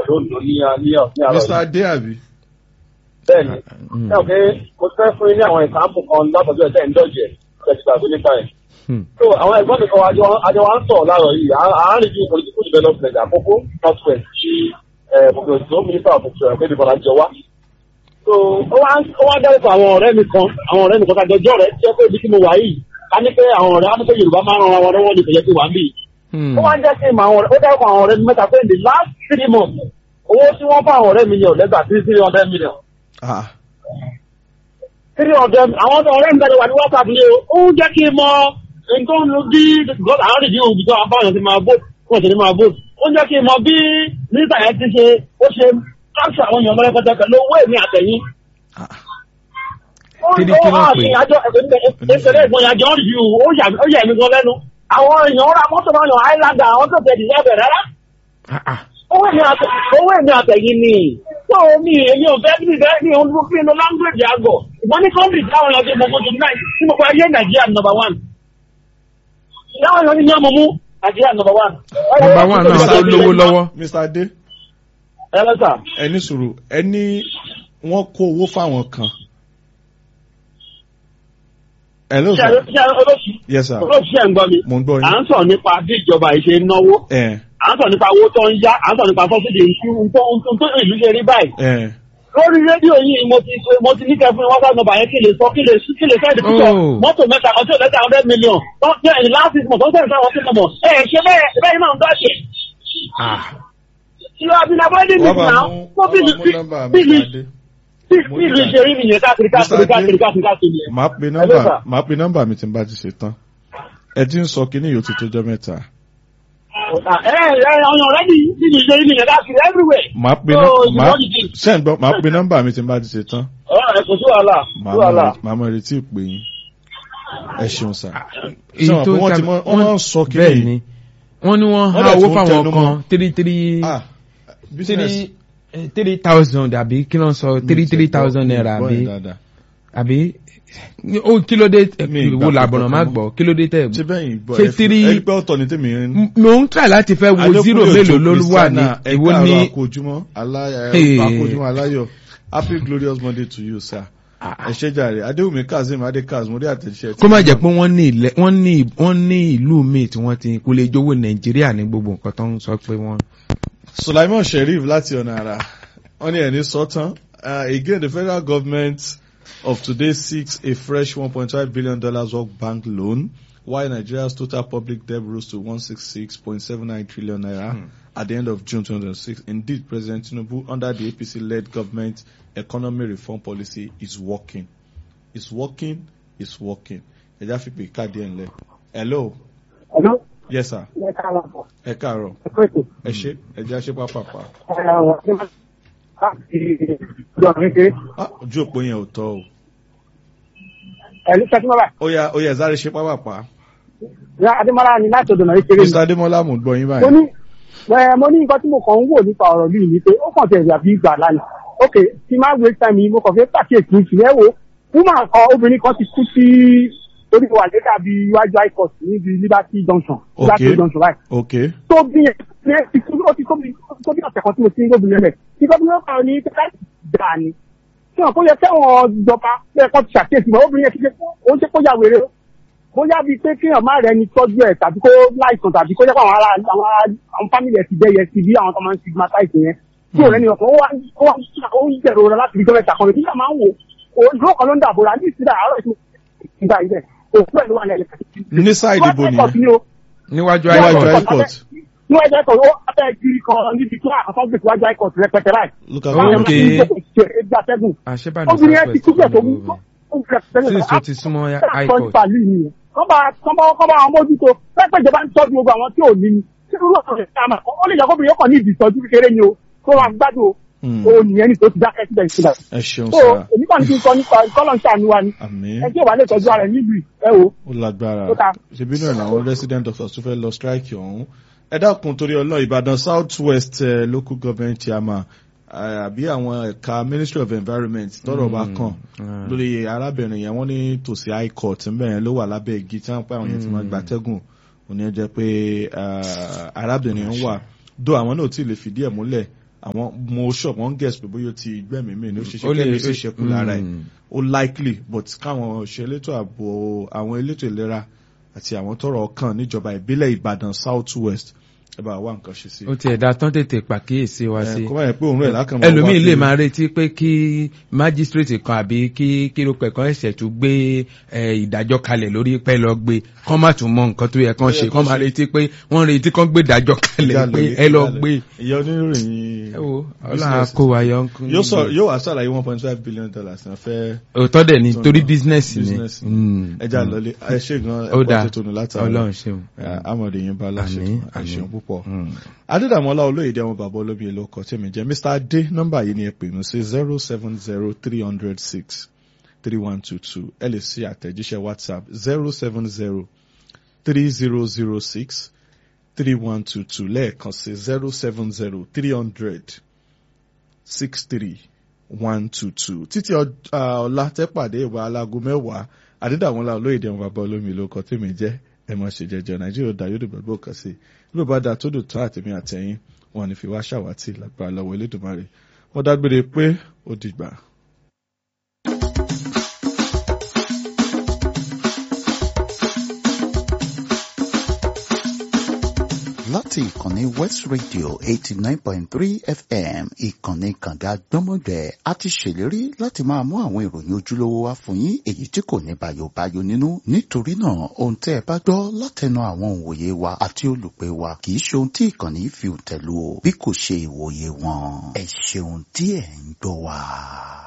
lóńdó ní ní ní àrọ̀ mr yìí. adé àbí. bẹ́ẹ̀ni Mm. ẹ ò pé mo ti fẹ́ fún yín ní àwọn ìsàmù kan látọ̀jú ẹ̀sẹ̀ ìdọ́jẹ̀ ẹ̀sìgbàgbé nípa ẹ̀. Hmm. so àwọn ẹ̀gbọ́n mi kan wá jọ àjọ wa ń sọ̀rọ̀ láàárọ̀ yìí àárín bíi political development àkókò north west ti mọ̀gbọ̀nsó minister of culture pé nìkan lájọ wá. so ó wá ó wá dárúkọ àwọn ọ̀rẹ́ mi kan àwọn ọ̀rẹ́ mi kan kájọjọ́ rẹ̀ jẹ́ pé ibi tí mo wà yìí ká ní pé àwọn ọ̀rẹ́ á ní pé yorùbá máa ń ran wọn lọ́wọ́ ní ìpẹ̀yẹ́ tí wà ń bì Hmm. ó wá ń jẹ́ kí n mọ àwọn ọ̀rẹ́ ó dárúkọ àwọn ọ̀rẹ́ mi mẹ́ta pé in the last three months owó tí wọ́n fún àwọn ọ̀rẹ́ mi yẹn ò lẹ́gbàá sí three hundred million Ah, three hundred àwọn ọ̀rẹ́ mi tẹ̀lé wà ní whatsapp ni o ó ń jẹ́ kí n mọ nǹkan ń lo bí because àwọn rìndí òbí tó àwọn báwọn ti máa vote wọ́n ti ní máa vote ó ń jẹ́ kí n mọ bí mínísítà yẹn ti ṣe ó ṣe capture àwọn èèyàn mọ́lẹ́pẹ́tẹ pẹ̀lú owó èmi àtẹ̀yìn. ah. ó Kí ni ó kí ló hàn pè? ní àjọ ìṣẹ̀lẹ̀ ìgbọ̀n yàjọ rìndí ó yà ó yà mí gan lẹ́nu àwọn èèyàn ra mọ́tò máa yan highlander àwọn tó tẹ̀ dìlẹ́bẹ̀ rárá Ah, ah. owó èmi àtẹ owó èmi àtẹ̀yìn ni tó mi èmi ò fẹ́ bí bẹ́ẹ̀ ni òun ló fi inú language àgọ̀ ìgbọ́n ní kọ́ńtì táwọn èèyàn ti mọ̀ fún tòun náà tí mo pa ayé nàìjíríà number one táwọn èèyàn ti ní ọmọ mú nàìjíríà number one. Number one náà tó lówó lọ́wọ́. mr adé ẹ lọ́sà ẹni sùúrù ẹni wọ́n kó owó fáwọn kan. hello ṣe sir. ṣe olóṣì yes sir. olóṣì ẹ̀ ń gbọ́ mi mo ń gbọ́ à yín. ń sọ̀rọ̀ nípa bí ìjọba ìṣe náwó ẹ à ń sọ̀rọ̀ nípa owó tó ń yá à ń sọ̀rọ̀ nípa sọ́sídì nǹkan tó ìlú ṣe rí báyìí ẹ lórí rédíò yìí mo ti mo ti ní kẹfún wọn sáà nọmba yẹn kí lè sọ kí lè kí lè sẹ́ẹ̀dì pípọ̀ Oh. mọ́tò mẹ́ta kan tí ò lẹ́tà hundred million tó ń tẹ́ ẹ̀yìn last six months tó ń tẹ̀lé sáwọn sí mọ̀mọ́ ẹ̀ ṣe bẹ́ẹ̀ bẹ́ẹ̀ náà ń dọ́ṣẹ̀. Ah. you have been avoiding wọ́n it bá now mú so bí wọ́n bá mú nọ́mbà bí mr adé. Mo bí ní ìlú ṣe rí nìyẹn káàkiri káàkiri Mr. Adé. káàkiri káàkiri káàkiri yẹn. màá pe Hello, nọ́mbà sir. màá pe nọ́mbà mi tí n bá ti ṣe tán. ẹ ti ń sọ kínní yóò ti tójọ́ mẹ́ta. ẹ ẹ ọyàn rẹ ní bí ìlú ṣe rí nìyẹn káàkiri everywhere. màá pe So, nọ́mbà you màá know the thing. ṣe ń gbọ́ màá pe nọ́mbà mi tí n bá ti ṣe tán. ọ̀rọ̀ ẹ̀ kò sí wàhálà sí màá wàhálà. mọ màá mọ retí ìpè yín. ẹ ṣeun sà. èyí Sọ tó pé wọ́n ti ta- mọ- wọ́n máa ń sọ kí bẹ́ẹ̀ ni- ni wọ́n ní wọ́n Wọ́n há dẹ̀ owó tún fáwọn tẹnu mọ́. kan three three ah business three eh, three thousand àbí kí ló ń sọ three three thousand naira Gbọ́ àbí yín dáadáa. àbí ó kí ló dé eh, Mi ì wo gbà làbọ̀nà kankan má mọ́. gbọ́ kí ló dé tẹ̀ ṣé bẹ́yìn gbọ́ Ṣé ẹ fi- three- ẹ rí pé ọ̀tọ̀ ní tèmi ń. M- mo ń try láti fẹ́ wo Adékúnlé zero Òjó mélòó ló wà ní Christiana, ẹ èwo káàárọ̀ ní àkójúmọ́ aláyọ̀ Hey. àkójúmọ́ aláyọ̀ happy glorious monday to you sir. ẹ ṣé jàre adéwùmí kazeem adékaz mo rí àtẹ̀jíṣẹ́ tí- kó má jẹ́ pé wọ́n ní ilẹ̀ wọ́n ní wọ́n ní ìlú míì tí wọ́n ti kó lè jówó nàìjíríà ní gbogbo nǹkan tó ń sọ pé wọ́n. Sulaiman Sheriff láti ọ̀nà àrà wọ́n ní ẹni sọ́tàn uh, again the federal government of today seeks a fresh one point five billion dollars worth bank loan while Nigeria's total public debt rose to one six six point seven nine trillion naira Hmm. at the end of June 2006. Indeed, President Tinubu, under the APC-led government economy reform policy, is working. It's working. It's working. Ẹja fi pè káàdì ẹ̀ ńlẹ̀. Hello. Hello? Yes, sir. Ẹ káàárọ̀. Ẹ káàárọ̀. Ẹ kú ètò. Ẹ ṣé. Ẹja ṣe pápápá. Ah, ojú òpó yẹn ò tọ́ o. Ẹ̀lú Sẹ́kínọ́lá, Ó yá ó yá sáré ṣe pápápá. ìyá Adémọ́lá ni láti ọ̀dọ̀ náà kéré Mr. Adémọ́lá mò ń gbọ́ yín mo báyìí. ní ẹ mo ní nǹkan tí mo kàn ń wò nípa ọ̀rọ̀ yìí ni pé ó kàn tẹ̀lé àbí ìgbà lánàá ok tí máa waste time yìí mo kàn fẹ́ pàkíyèsí ìṣìlẹ̀ wo woman kan obìnrin kan ti kú sí orí wa lé dàbí iwájú high court níbi liberty junction liberty Ok. junction right Okay. tó bí yẹn ní ti kú ó ti tó bí tó bí ọ̀sẹ̀ kan tí mo ti ń gómìnà rẹ̀ tí gómìnà kan ní pẹ́ká dà ní tí wọn kó yẹ kẹ́wọ̀n ìjọba bẹ́ẹ̀ kọ́ ti ṣàkíyèsí mọ́ obìnrin yẹn ti ṣe ó ń ṣe kó yà wèrè o bóyá bíi pé kéèyàn má rẹ ni tọ́jú ẹ̀ tàbí kó láìsàn tàbí kó jẹ́ pé àwọn ará àwọn ará àwọn fámìlì ẹ̀ ti bẹ́yẹ sí bí àwọn tó máa ń stigmatize yẹn tí ò lẹ́ni ọ̀kan ó wá ó wá ó ń jẹ̀rọ rẹ láti fi gọ́mẹ̀tì àkànlẹ̀ nígbà máa ń wò ó dúró kan ló ń dàbò rà ní ìsìlẹ̀ àárọ̀ ìsìlẹ̀ ìgbà yìí bẹ́ẹ̀ òkú ẹ̀ ló wà ní ẹ̀lẹ́kẹ̀ẹ́ Ní sáìdì ibo nìyẹn? níwájú Níwájú àìkọ́ High Court. níwájú ẹ̀kọ́ ó abẹ́ kiri kan níbi tí àkọ́kọ́ gbèsè wájú high court rẹpẹtẹ láì. Look at Oh, that. okay. obìnrin ẹ ti kú bẹ̀ tó mú Since o ti súnmọ́ high court. kọ́ba kọ́ba kọ́ba àwọn mójútó pẹ́pẹ́ ìjọba ń tọ́jú gbogbo àwọn tí ò ní ni tí irú ọ̀sán rẹ̀ sáà mà ó lè jẹ́ kóbìnrin yóò kàn ní ìdìtọ́jú kékeré ni o tó wà gbádùn Hmm. o ò nìyẹn ní tó ti dákẹ́ síbẹ̀ síbẹ̀. Ẹ ṣeun so sá. èmi kàn ní kí n sọ nípa kọ́lọ̀ ń ṣàánú wa ni Àmín. ẹ tí ò bá lè tọ́jú ara ẹ̀ níbi ẹ wò Ó lágbára. Ó ta. Ṣèbí náà làwọn resident doctors tó fẹ́ lọ strike ọ̀hún. Ẹ dákun torí ọlọ́ Ìbàdàn South West eh, local government chairman eh, àbí àwọn ẹ̀ka Ministry of Environment tọ́rọ̀ bá kàn Mm. lórí arábìnrin yẹn wọ́n ní tòsí high court ńbẹ̀ yẹn ló wà lábẹ́ igi tí wọ́n pẹ́ àwọn yẹn ti máa gbatẹ́gùn òní ẹ jẹ́ pé eh, arábìnrin ń wà dó àwọn náà ò tí ì lè fìdí ẹ̀ múlẹ̀ àwọn mo sọ wọn guess pé bóyá ó ti gbẹ̀mí mi ní ó ṣe ṣe Ó lè- kẹ́mi sì ó- ṣekú lára ẹ̀ mm. ó likely but káwọn òṣèlétò ààbò àwọn elétò ìlera àti àwọn tọrọ kàn níjọba ìbílẹ̀ Ìbàdàn South West ẹ bá wá nǹkan ṣe sí ó ti ẹ̀dá tán tètè pàkíyèsí wa sí ẹ kó báyìí pé òun rẹ̀ lákàn máa ẹlòmíì wá lè kiri. máa retí pé kí májísírèètì kan àbí kí kírópẹ̀ kan ẹ̀sẹ̀ tún gbé ẹ, ìdájọ́ kalẹ̀ lórí pẹ́ lọ gbé kán má tún mọ nǹkan tó yẹ kán Tó yẹ ṣe kán kán máa ṣe. retí pé wọ́n retí kán gbé ìdájọ́ kalẹ̀ Ìjà pé lórí- ẹ lọ ìjà gbé. lórí. ìyá oníròyìn ẹ wo ọlọ́run business. kó wa yọ ń kún yóò sọ yóò wá sàlàyé one point five billion dollars náà fẹ́ òótọ́ dẹ̀ ni tó torí náà. bísínẹ́sì business ni ni. Mm, ẹja mm. lọlé ẹ ṣe gan ó dáa ẹ̀kọ́ tó tónu látàrí ọlọ́run ṣeun. amọ̀dé yín bá láṣẹ Àmín, tó àìṣeun àmín. púpọ̀. Mm. adédàmọ́lá olóyèdè àwọn bàbá olómi èlò ọkọ̀ tí mi jẹ́ mr adé nọ́mbà yìí ni ẹ pè mí sí zero seven zero three hundred six three one two two ẹ lè ṣe àtẹ̀jíṣẹ́ whatsapp zero seven zero three zero zero six three one two two lẹ́ẹ̀kan sí zero seven zero three hundred six three one two two títí ọ- ah, ọ̀la tẹ́pàdé ìwà alágo mẹ́wàá adédàmọ́lá olóyèdè àwọn bàbá olómi èlò ọkọ̀ tí mi jẹ́ ẹ má ṣe jẹjọ nàìjíríà ó dá yóò dìbò gbọ́ kan sí i ló bá dáa tó dùn tó àtẹ̀mí àtẹ̀yìn wọn ní fi wá ṣàwátì lágbára lọ́wọ́ elédùnmarè wọ́n dágbére pé ó dìgbà. láti ìkànnì west radio eighty nine point three fm ìkànnì kànga gbọ́mọgbẹ́ a ti ṣèlérí láti máa mú àwọn ìròyìn ojúlówó wá fún yín èyí tí kò ní bayobayo nínú nítorí náà ohun tẹ́ ẹ bá gbọ́ látẹnu àwọn òǹwòye wa àti olùpẹ̀ wa kì í ṣe ohun tí ìkànnì fi tẹ̀lú o bí kò ṣe ìwòye wọn ẹ ṣeun tí ẹ̀ ń gbọ́ wa.